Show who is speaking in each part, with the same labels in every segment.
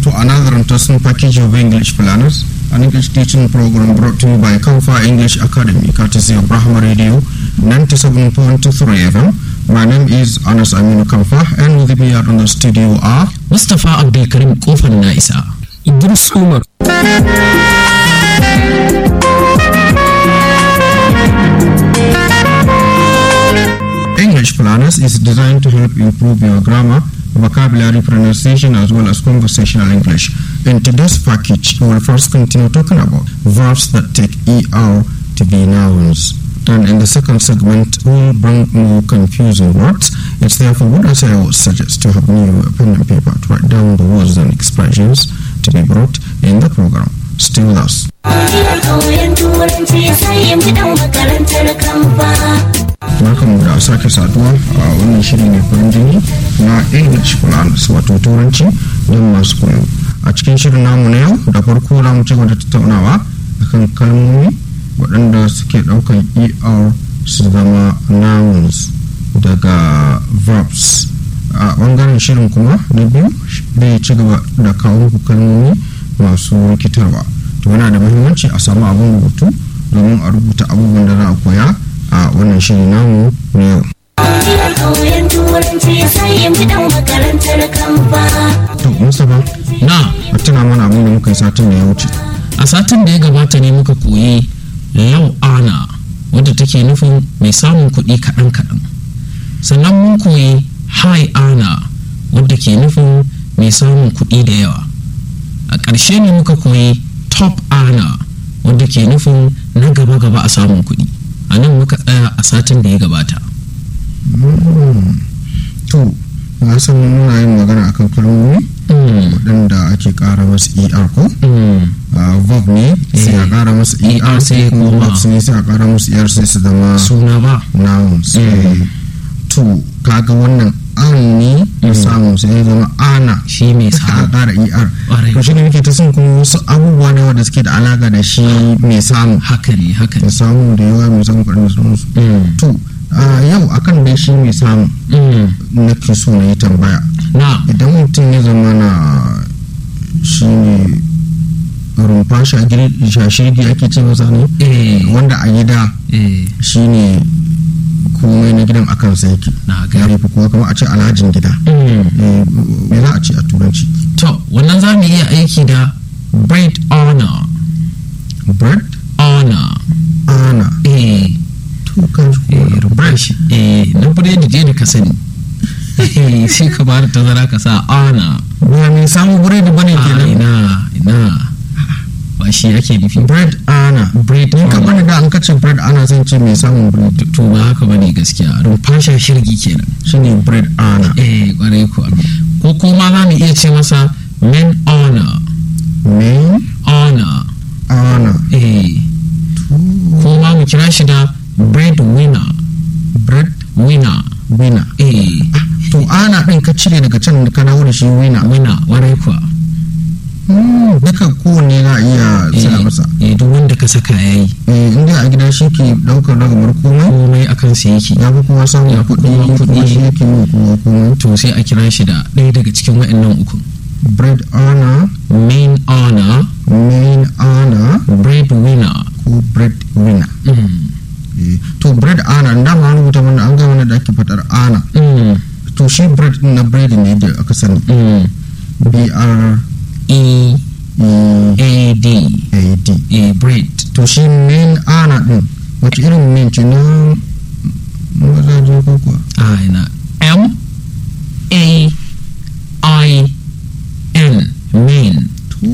Speaker 1: to another interesting package of English planners, an English teaching program brought to you by Kamfa English Academy, courtesy of Brahma Radio 97.3 FM. My name is Anas Aminu Kamfa, and with me out on the studio are
Speaker 2: Mustapha Abdulkarim Kofar Na'isa. Idris Umar.
Speaker 1: English Planners is designed to help improve your grammar, vocabulary, pronunciation, as well as conversational English. In today's package, we will first continue talking about verbs that take ER to be nouns. And in the second segment, we'll bring more confusing words. It's therefore good as I always suggest to have new pen and paper to write down the words and expressions to be brought in the program. Stay with us. Barkanmu da sake saduwa a wannan shiri mai farin jini na English Planners wato turanci don masu koyo. A cikin shirin namu na yau da farko za mu ci gaba da tattaunawa akan kalmomi waɗanda suke ɗaukan ER su zama nouns daga verbs. A ɓangaren shirin kuma na biyu zai ci gaba da kawo muku kalmomi masu rikitarwa. To yana da muhimmanci a samu abin rubutu domin a rubuta abubuwan da za a koya a wannan shiri namu na yau. To, Mustapha,
Speaker 2: Na,
Speaker 1: a tuna mana abin da muka yi satin da ya wuce.
Speaker 2: a satin da ya gabata ne muka koyi lau ana wadda take nufin mai samun kuɗi kaɗan-kaɗan. Sannan mun koyi hai ana wadda ke nufin mai samun kuɗi da yawa. A ƙarshe ne muka koyi top ana wadda ke nufin na gaba-gaba a samun kuɗi. A nan muka tsaya a satin da ya gabata.
Speaker 1: Mm. To, na san muna yin magana akan kalmomi
Speaker 2: Mm,
Speaker 1: waɗanda ake ƙara masu ER ko?
Speaker 2: mm,
Speaker 1: Ah, verb ne sai a ƙara masu
Speaker 2: ER
Speaker 1: ER
Speaker 2: sai
Speaker 1: sai kuma
Speaker 2: koma.
Speaker 1: verbs ne sai a ƙara masu ER sai su zama
Speaker 2: Suna ba.
Speaker 1: nouns.
Speaker 2: Mm.
Speaker 1: Eh, To, kaga wannan an ne na
Speaker 2: Mm.
Speaker 1: samu sai ya zama ana.
Speaker 2: Shi mai
Speaker 1: a
Speaker 2: samun
Speaker 1: ƙara ER.
Speaker 2: Ƙwarai.
Speaker 1: To shi ne muke ta son kuma wasu abubuwa ne wanda suke da alaƙa da shi mai samu.
Speaker 2: haka ne haka
Speaker 1: Mai
Speaker 2: ne.
Speaker 1: samu da yawa mai samu kaɗan da sauransu.
Speaker 2: Mm,
Speaker 1: To, ah, yau akan dai shi mai samu
Speaker 2: mm.
Speaker 1: na ke so na yi tambaya.
Speaker 2: Na,
Speaker 1: Idan mutum ya zama na shi ne rumfa shagiri- shashirgi ake ce masa ne
Speaker 2: eh,
Speaker 1: wanda a gida
Speaker 2: eh,
Speaker 1: shi ne komai na gidan akan sa yake.
Speaker 2: na
Speaker 1: Ya
Speaker 2: gari.
Speaker 1: rufe kuma kamar a ce alhajin gida.
Speaker 2: Mm.
Speaker 1: Eh, Me za a ce a turanci?
Speaker 2: To, wannan za mu iya aiki da bread honor.
Speaker 1: Bread,
Speaker 2: Honor.
Speaker 1: ana,
Speaker 2: Eh,
Speaker 1: to kan shi
Speaker 2: eh,
Speaker 1: kuma
Speaker 2: rubar shi. Eh, na biredi je da ka sani. Eh, sai ka ba da tazara ka sa honor.
Speaker 1: ba mai samun biredi bane
Speaker 2: Ah,
Speaker 1: kenan
Speaker 2: ina, ina. Ba shi ake nufi.
Speaker 1: bread ana
Speaker 2: Bread
Speaker 1: ni ka
Speaker 2: honor.
Speaker 1: bani da an kace bread ana zan ce mai samun bread
Speaker 2: To, ba haka bane gaskiya. Rumfasha shirgi kenan.
Speaker 1: shine bread ana
Speaker 2: Eh, kwarai kuwa. Ko kuma za mu iya ce masa men honor.
Speaker 1: main
Speaker 2: Honor.
Speaker 1: ana
Speaker 2: Eh, ko ma mu kira shi da bread winner.
Speaker 1: bread
Speaker 2: Winner.
Speaker 1: winner
Speaker 2: Eh,
Speaker 1: to ana din ka cire daga can ka dawo da shi winner
Speaker 2: winner warai kuwa.
Speaker 1: Hmm, duka kowanne na iya tsaya
Speaker 2: Eh,
Speaker 1: masa
Speaker 2: eh, duk wanda ka saka ya yi
Speaker 1: eh inda a gida shi ke daukar ragamar komai
Speaker 2: komai a kansa yake.
Speaker 1: ya fi kuma samun
Speaker 2: Ya fi
Speaker 1: kuɗi
Speaker 2: kuma
Speaker 1: kuma
Speaker 2: kuɗi.
Speaker 1: shi yake yi kuma komai
Speaker 2: To sai a kira shi da ɗaya daga cikin waɗannan uku.
Speaker 1: bread ana
Speaker 2: Main honor,
Speaker 1: main ana
Speaker 2: bread winner.
Speaker 1: ko bread winner
Speaker 2: Mm.
Speaker 1: Eh, to bread ana da ma rubuta mana an ga mana da ake fadar ana
Speaker 2: Mm.
Speaker 1: to shi bread din na bread ne da aka sani
Speaker 2: Mm.
Speaker 1: b r
Speaker 2: E
Speaker 1: e
Speaker 2: A D.
Speaker 1: a d
Speaker 2: Eh, bread.
Speaker 1: to shi main ana din wace irin main ce na mazaje ko kuwa
Speaker 2: Ah, ina. M A I N. Main.
Speaker 1: to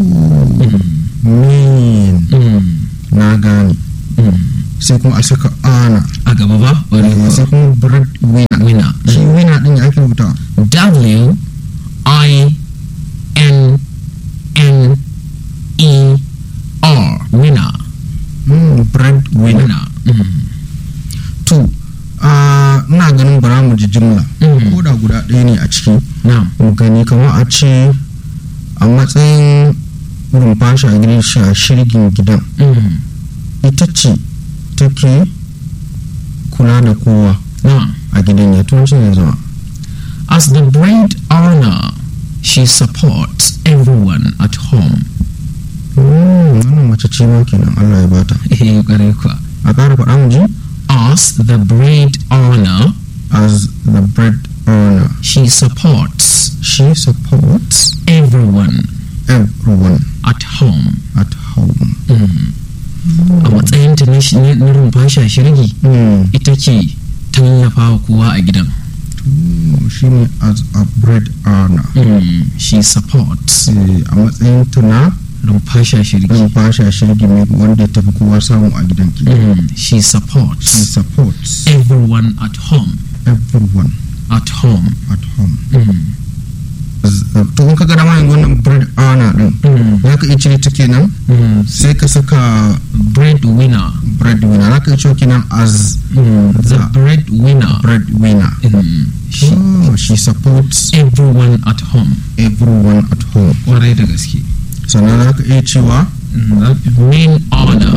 Speaker 1: main
Speaker 2: Mm.
Speaker 1: na gane
Speaker 2: Mm.
Speaker 1: sai kuma a saka ana
Speaker 2: A gaba ba? Warai
Speaker 1: Eh,
Speaker 2: kuwa.
Speaker 1: sai kuma bread winner
Speaker 2: Winner.
Speaker 1: shi winner din ya ake rubuta
Speaker 2: W I N N E R winner
Speaker 1: Mm, bread winner
Speaker 2: winner mm.
Speaker 1: to ah, ina ganin bara mu ji jimla
Speaker 2: Mm.
Speaker 1: ko da guda ɗaya ne a ciki
Speaker 2: na'am
Speaker 1: mu gani kamar a ce a matsayin rumfa shagiri a shirgin gidan
Speaker 2: mm.
Speaker 1: ita ce take kula da kowa
Speaker 2: na'am
Speaker 1: a gidan ya turanci ne zama
Speaker 2: as the bread owner she supports everyone at home
Speaker 1: Mm, wannan mace ce ma kenan Allah ya bata
Speaker 2: eh kwarai kuwa
Speaker 1: a ƙara faɗa mu ji
Speaker 2: as the bread earner
Speaker 1: as the bread earner
Speaker 2: she supports
Speaker 1: she supports
Speaker 2: everyone
Speaker 1: everyone
Speaker 2: at home
Speaker 1: at home
Speaker 2: a matsayinta na shi- na rumfa shirgi
Speaker 1: mm.
Speaker 2: ita ke tallafa wa kowa a gidan
Speaker 1: Mm, shi ne as a bread earner
Speaker 2: she supports
Speaker 1: Eh, a matsayin ta na
Speaker 2: rumfa shirgi
Speaker 1: ɗan fasha shirgi mai wanda ya tafi kowa samu a gidan ki
Speaker 2: she
Speaker 1: she
Speaker 2: supports
Speaker 1: supports
Speaker 2: everyone at home
Speaker 1: everyone
Speaker 2: at home
Speaker 1: at home Z- to in ka ga dama yanzu wannan bread earner din za ka iya cire ta kenan sai ka saka
Speaker 2: breadwinner
Speaker 1: breadwinner za ka iya cewa kenan as
Speaker 2: the breadwinner
Speaker 1: breadwinner
Speaker 2: Mm, she,
Speaker 1: oh, she supports
Speaker 2: everyone at home
Speaker 1: everyone at home
Speaker 2: kwarai da gaske
Speaker 1: sannan za ka iya cewa
Speaker 2: main honor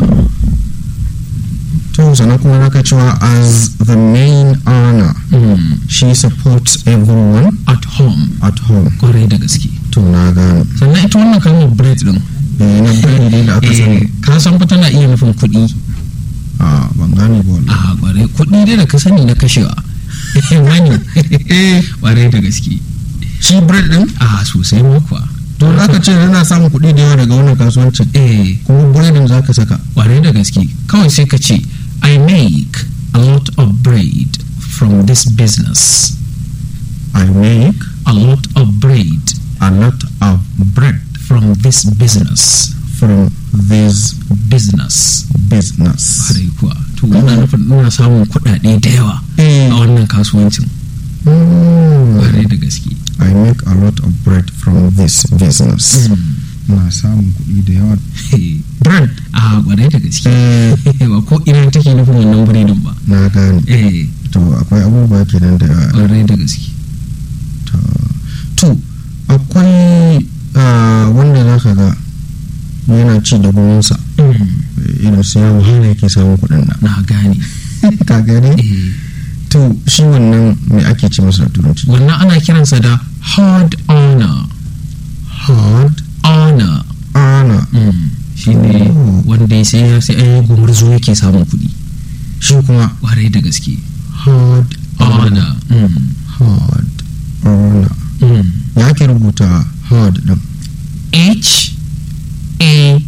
Speaker 1: to sannan kuma za ka cewa as the main earner she supports everyone
Speaker 2: at home
Speaker 1: at home
Speaker 2: kwarai da gaske
Speaker 1: to na gane
Speaker 2: sannan ita wannan kalmar bread din
Speaker 1: eh na bread dai da aka sani
Speaker 2: eh, ka san fa tana iya nufin kuɗi
Speaker 1: a ban gane ba wallahi
Speaker 2: a kwarai kuɗi dai da ka sani na kashewa wani kwarai da gaske
Speaker 1: shi bread din
Speaker 2: a sosai ma kuwa
Speaker 1: to za ka ce yana samun kuɗi da yawa daga wannan kasuwancin
Speaker 2: eh
Speaker 1: kuma breadin za ka saka
Speaker 2: kwarai da gaske kawai sai ka ce I make a lot of bread from this business
Speaker 1: I make
Speaker 2: a lot of bread
Speaker 1: a lot of bread
Speaker 2: from this business
Speaker 1: from this
Speaker 2: business
Speaker 1: business
Speaker 2: kwarai kuwa to wannan nufin ina samun kuɗaɗe da yawa a wannan kasuwancin
Speaker 1: Mm.
Speaker 2: kwarai da gaske
Speaker 1: I make a lot of bread from this business na samun kuɗi da yawa bread
Speaker 2: a kwarai da gaske
Speaker 1: eh,
Speaker 2: ba ko ina take nufin wannan biredin ba
Speaker 1: na gane
Speaker 2: eh
Speaker 1: to akwai abubuwa kenan da yawa
Speaker 2: kwarai da gaske
Speaker 1: to to akwai ah, wanda za ka ga yana ci da guminsa irin su yawon hana yake samun kuɗin nan
Speaker 2: na gane
Speaker 1: ka gane
Speaker 2: eh
Speaker 1: to shi wannan me ake ce masa da turanci
Speaker 2: wannan ana kiransa da hard honor
Speaker 1: hard
Speaker 2: honor
Speaker 1: ana
Speaker 2: shi ne
Speaker 1: Oh.
Speaker 2: wanda ya sai sai an yi gumurzu yake samun kuɗi
Speaker 1: shi kuma
Speaker 2: kwarai da gaske
Speaker 1: hard
Speaker 2: honor
Speaker 1: hard ana ya ke rubuta hard din
Speaker 2: H A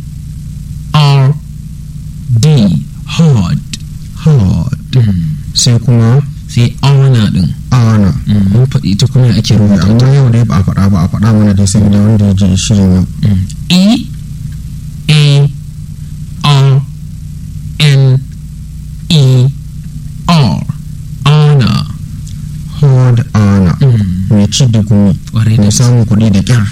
Speaker 2: R D hard
Speaker 1: hard sai kuma
Speaker 2: sai honor din
Speaker 1: ana
Speaker 2: mun faɗi ita kuma ake rubuta
Speaker 1: amma yau dai ba a faɗa ba a faɗa mana dai sai da wanda ya ji shirin yau
Speaker 2: E A R N E R honor
Speaker 1: hard ana mai ci da gumi
Speaker 2: kwarai da
Speaker 1: mai
Speaker 2: gaske
Speaker 1: samun kuɗi da kyar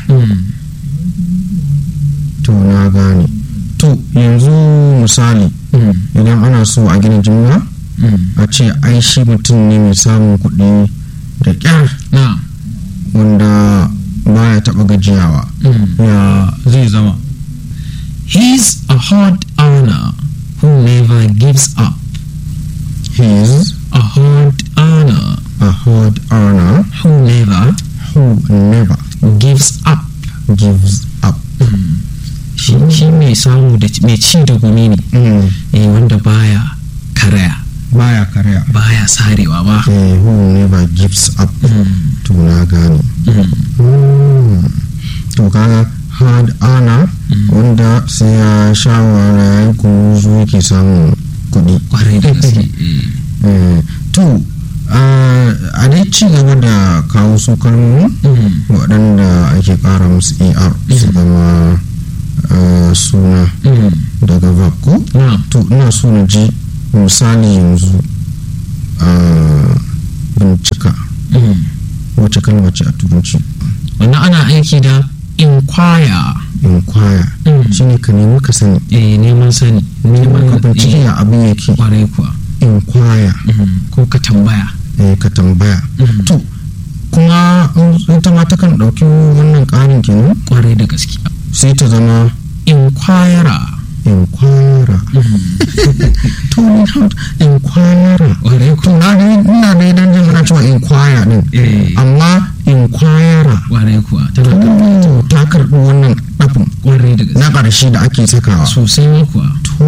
Speaker 1: to na gane to yanzu misali idan ana so a gina jimla a ce ai shi mutum ne mai samun kuɗi da kyar
Speaker 2: na
Speaker 1: wanda baya taɓa gajiyawa ya zai zama
Speaker 2: He's a hard earner who never gives up.
Speaker 1: he's
Speaker 2: A hard earner
Speaker 1: a hard earner
Speaker 2: who never
Speaker 1: who never
Speaker 2: gives up.
Speaker 1: gives up
Speaker 2: Shi shi mai samu da mai ci da gumi ne
Speaker 1: mm.
Speaker 2: eh, wanda baya karaya
Speaker 1: baya karya
Speaker 2: baya sarewa ba.
Speaker 1: eh, who never gives up to na gane Mm. to kaga hard earner wanda sai ya sha wahala ya yi kuruzu yake samun kuɗi
Speaker 2: Kwarai da gaske. eh.
Speaker 1: Eh, to ah, a dai ci gaba da kawo su kalmomi
Speaker 2: Mm.
Speaker 1: waɗanda ake ƙara musu er su zama ah, suna
Speaker 2: Mm.
Speaker 1: daga verb ko
Speaker 2: Na.
Speaker 1: to ina so na ji misali yanzu ah, bincika
Speaker 2: Mm.
Speaker 1: wacce kalma ce a turanci
Speaker 2: Wannan ana aiki da inquire.
Speaker 1: inquire
Speaker 2: Mm.
Speaker 1: shine ka nemi ka sani
Speaker 2: Eh, neman sani. Neman
Speaker 1: ka bincike
Speaker 2: eh,
Speaker 1: ya abin yake
Speaker 2: Kwarai kuwa.
Speaker 1: inquire
Speaker 2: Mm. Ko ka tambaya.
Speaker 1: eh, ka tambaya
Speaker 2: Mm.
Speaker 1: to kuma in ita ma takan ɗauki wannan ƙarin kenan
Speaker 2: Kwarai da gaske.
Speaker 1: sai ta zama
Speaker 2: Inquirer.
Speaker 1: inquire turning out inquire
Speaker 2: Ƙwarai
Speaker 1: to na dai ina dai dan jin ana cewa inquire din
Speaker 2: Eh.
Speaker 1: amma inquire
Speaker 2: Ƙwarai kuwa tana karɓar
Speaker 1: to ta karɓi wannan ɗafin
Speaker 2: ƙwarai da gaske
Speaker 1: na ƙarshe da ake sakawa
Speaker 2: sosai ma kuwa
Speaker 1: to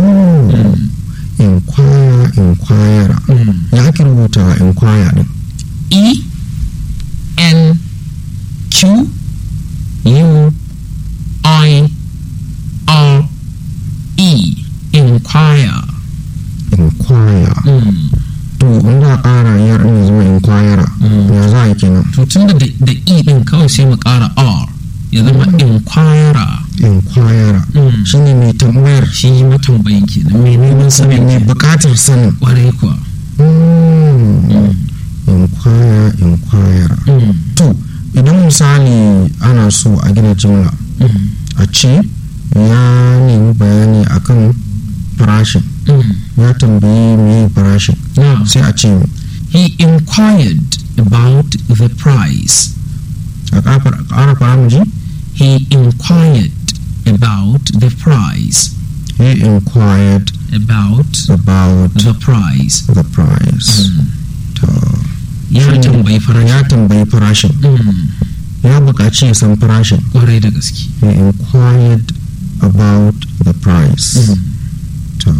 Speaker 1: inquire inquire ya ake rubuta inquire din
Speaker 2: E N Q U I R E inquire
Speaker 1: inquire to in za a ƙara yar ɗin ya zama inquire ya za a yi kenan
Speaker 2: to tun da da E din kawai sai mu ƙara R ya zama inquirer
Speaker 1: inquire shine mai tambayar
Speaker 2: shi matambayin kenan mai neman sanin
Speaker 1: mai
Speaker 2: kenan.
Speaker 1: buƙatar sanin
Speaker 2: ƙwarai kuwa
Speaker 1: Mm. inquire inquire to idan misali ana so a gina jimla a ce ya nemi bayani akan farashin ya tambayi me farashin
Speaker 2: Now,
Speaker 1: sai a ce
Speaker 2: he inquired about the price.
Speaker 1: a ƙafar- ƙara fara mu ji
Speaker 2: He inquired about the price.
Speaker 1: he inquired
Speaker 2: About
Speaker 1: about
Speaker 2: the price.
Speaker 1: the price to
Speaker 2: Ya
Speaker 1: Shine-
Speaker 2: tambayi farashi.
Speaker 1: ya tambayi farashin
Speaker 2: Mm,
Speaker 1: ya buƙaci ya san farashin
Speaker 2: Ƙwarai da gaske.
Speaker 1: he inquired about the price to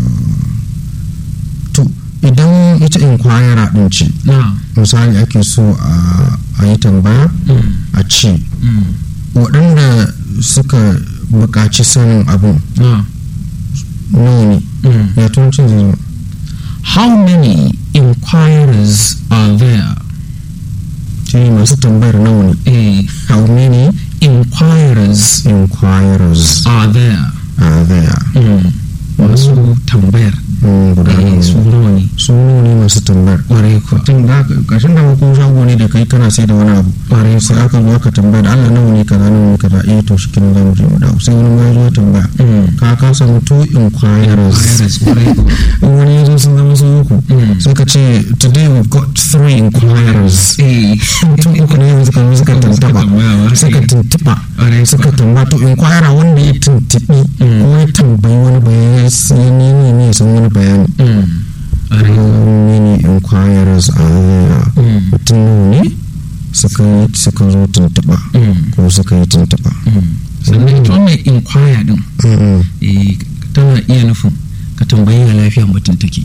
Speaker 1: to idan ita inquire din ce
Speaker 2: Now,
Speaker 1: misali ake so a a yi tambaya
Speaker 2: mm,
Speaker 1: a ce
Speaker 2: mm,
Speaker 1: waɗanda suka buƙaci sanin abin
Speaker 2: now,
Speaker 1: nawa ne
Speaker 2: mm.
Speaker 1: ya turancin zai zama
Speaker 2: How many inquirers are there?
Speaker 1: shi ne masu tambayar nawa ne
Speaker 2: Eh,
Speaker 1: how many
Speaker 2: inquirers
Speaker 1: inquirers
Speaker 2: are there?
Speaker 1: are there
Speaker 2: Mm, Masu tambayar.
Speaker 1: Mm, guda
Speaker 2: Eh,
Speaker 1: nawa
Speaker 2: su
Speaker 1: ne
Speaker 2: nawa ne?
Speaker 1: su nawa ne masu tambayar
Speaker 2: Ƙwarai kuwa.
Speaker 1: tun da kashin da ko shago ne da kai kana sai da wani abu
Speaker 2: Ƙwarai
Speaker 1: sai aka zo aka tambaya da Allah nawa ne kaza nawa ne kaza eh to shi kenan zamu je mu dawo sai wani ma ya zo ya tambaya
Speaker 2: Mm.
Speaker 1: ka ka samu two inquirers
Speaker 2: Inquirers, ƙwarai kuwa.
Speaker 1: in wani ya zo sun zama su uku
Speaker 2: Mm.
Speaker 1: sai ka ce today we've got three inquirers
Speaker 2: Eh,
Speaker 1: mutum uku ne yanzu kan suka tantaba
Speaker 2: tambaya ba.
Speaker 1: suka tuntuba
Speaker 2: Ƙwarai
Speaker 1: suka tambaya to inquire wanda ya tuntubi
Speaker 2: Mm.
Speaker 1: ko ya tambayi wani bayani ya nemi ne ya san wani bayani
Speaker 2: Mm. Ƙwarai kuwa.
Speaker 1: how many inquirers are there
Speaker 2: Mm.
Speaker 1: mutum nawa ne suka yi suka zo tuntuba
Speaker 2: Mm.
Speaker 1: ko suka yi tuntuba
Speaker 2: sannan ita wannan inquire din
Speaker 1: Mm-mm.
Speaker 2: eh, tana iya nufin ka tambayi ya lafiya mutum take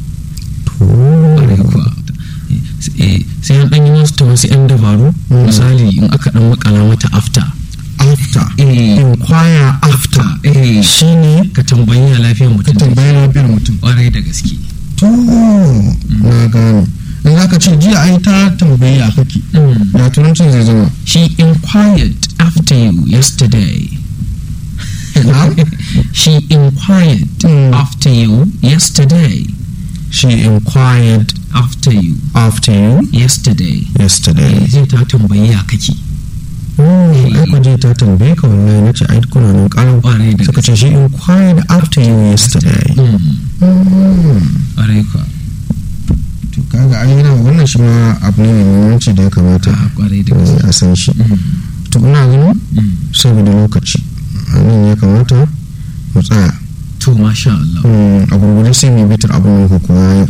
Speaker 2: ƙwarai kuwa Eh, sai an ɗan yi wasu ta wasu 'yan dabaru
Speaker 1: Mm.
Speaker 2: misali in aka ɗan makala mata after
Speaker 1: after
Speaker 2: Eh,
Speaker 1: inquire after
Speaker 2: eh,
Speaker 1: shine
Speaker 2: ka tambayi ya lafiya
Speaker 1: ka
Speaker 2: mutum take
Speaker 1: tambayi lafiyar mutum
Speaker 2: ƙwarai da gaske
Speaker 1: to na gane in za ka ce jiya ai ta tambayi a kake
Speaker 2: Mm.
Speaker 1: ya turancin zai zama
Speaker 2: She inquired after you yesterday.
Speaker 1: Now?
Speaker 2: she inquired
Speaker 1: Mm.
Speaker 2: after you yesterday.
Speaker 1: she inquired
Speaker 2: After you
Speaker 1: after you
Speaker 2: yesterday.
Speaker 1: yesterday
Speaker 2: Zai ta tambayi ya kake.
Speaker 1: oh ai ku je ta tambaye ka wallahi nace ai kuna nan kalau
Speaker 2: Ƙwarai da
Speaker 1: suka
Speaker 2: gaske.
Speaker 1: ce she inquired after you yesterday
Speaker 2: Mm.
Speaker 1: Mm.
Speaker 2: Ƙwarai kuwa.
Speaker 1: to kaga ai yana wannan shi ma abu ne mai muhimmanci da ya kamata
Speaker 2: Ah, Ƙwarai da gaske.
Speaker 1: eh, a san shi
Speaker 2: Mm.
Speaker 1: to ina ganin
Speaker 2: Mm.
Speaker 1: saboda lokaci a nan ya kamata mu tsaya
Speaker 2: To masha Allah.
Speaker 1: Mm, a gurgurde sai mu bitar abin da kuka